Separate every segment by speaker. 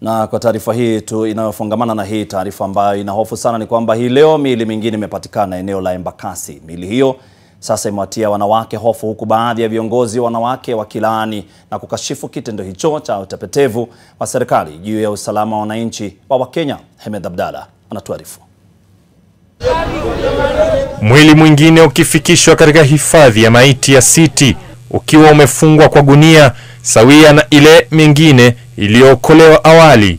Speaker 1: Na kwa taarifa hii tu inayofungamana na hii taarifa ambayo ina hofu sana ni kwamba hii leo miili mingine imepatikana eneo la Embakasi. Miili hiyo sasa imewatia wanawake hofu, huku baadhi ya viongozi wanawake wakilaani na kukashifu kitendo hicho cha utepetevu wa serikali juu ya usalama wa wananchi wa Wakenya. Hemed Abdalla anatuarifu.
Speaker 2: Mwili mwingine ukifikishwa katika hifadhi ya maiti ya City ukiwa umefungwa kwa gunia sawia na ile mingine iliyookolewa awali.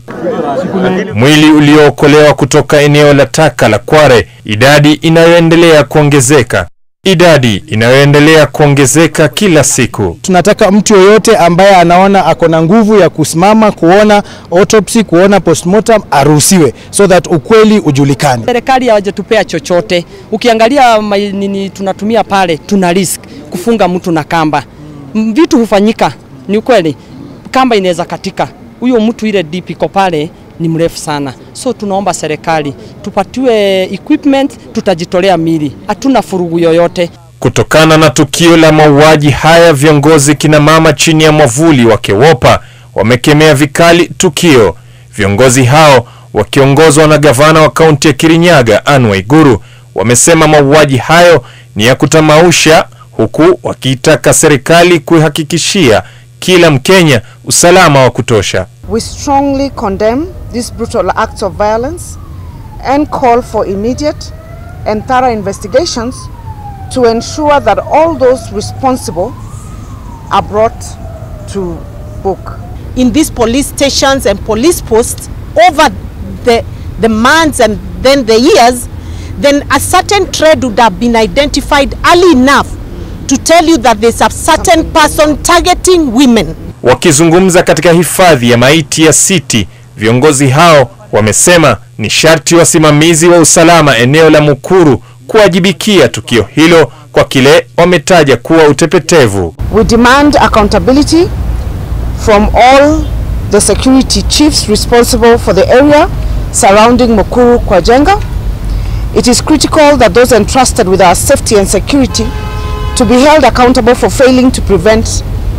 Speaker 2: Mwili uliookolewa kutoka eneo la taka la Kware, idadi inayoendelea kuongezeka, idadi inayoendelea kuongezeka kila siku.
Speaker 3: Tunataka mtu yoyote ambaye anaona ako na nguvu ya kusimama kuona autopsy, kuona postmortem aruhusiwe, so that ukweli ujulikane.
Speaker 4: Serikali hawajatupea chochote. Ukiangalia ma- nini tunatumia pale, tuna risk kufunga mtu na kamba. M- Vitu hufanyika, ni ukweli, kamba inaweza katika. Huyo mtu ile deep iko pale ni mrefu sana, so tunaomba serikali tupatiwe equipment, tutajitolea mili, hatuna furugu yoyote.
Speaker 2: Kutokana na tukio la mauaji haya, viongozi kina mama chini ya mwavuli wa KEWOPA wamekemea vikali tukio. Viongozi hao wakiongozwa na gavana wa kaunti ya Kirinyaga Anne Waiguru wamesema mauaji hayo ni ya kutamausha, huku wakiitaka serikali kuihakikishia kila Mkenya usalama wa kutosha.
Speaker 5: We strongly condemn these brutal acts of violence and call for immediate and thorough investigations to ensure that all those responsible are brought to book.
Speaker 6: in these police stations and police posts over the, the months and then the years, then a certain trade would have been identified early enough to tell you that there's a certain person targeting women.
Speaker 2: Wakizungumza katika hifadhi ya maiti ya City, viongozi hao wamesema ni sharti wasimamizi wa usalama eneo la Mukuru kuwajibikia tukio hilo kwa kile wametaja kuwa utepetevu.
Speaker 5: We demand accountability from all the security chiefs responsible for the area surrounding Mukuru Kwajenga. It is critical that those entrusted with our safety and security to be held accountable for failing to prevent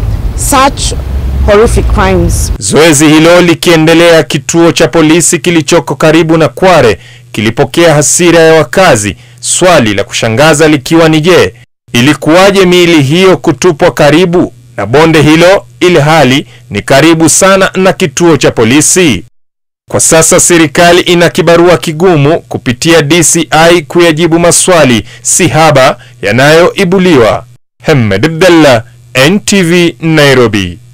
Speaker 5: such horrific crimes.
Speaker 2: Zoezi hilo likiendelea, kituo cha polisi kilichoko karibu na Kware kilipokea hasira ya wakazi, swali la kushangaza likiwa ni je, ilikuwaje miili hiyo kutupwa karibu na bonde hilo ili hali ni karibu sana na kituo cha polisi? Kwa sasa serikali ina kibarua kigumu kupitia DCI kuyajibu maswali si haba yanayoibuliwa. Hemed Abdallah, NTV Nairobi.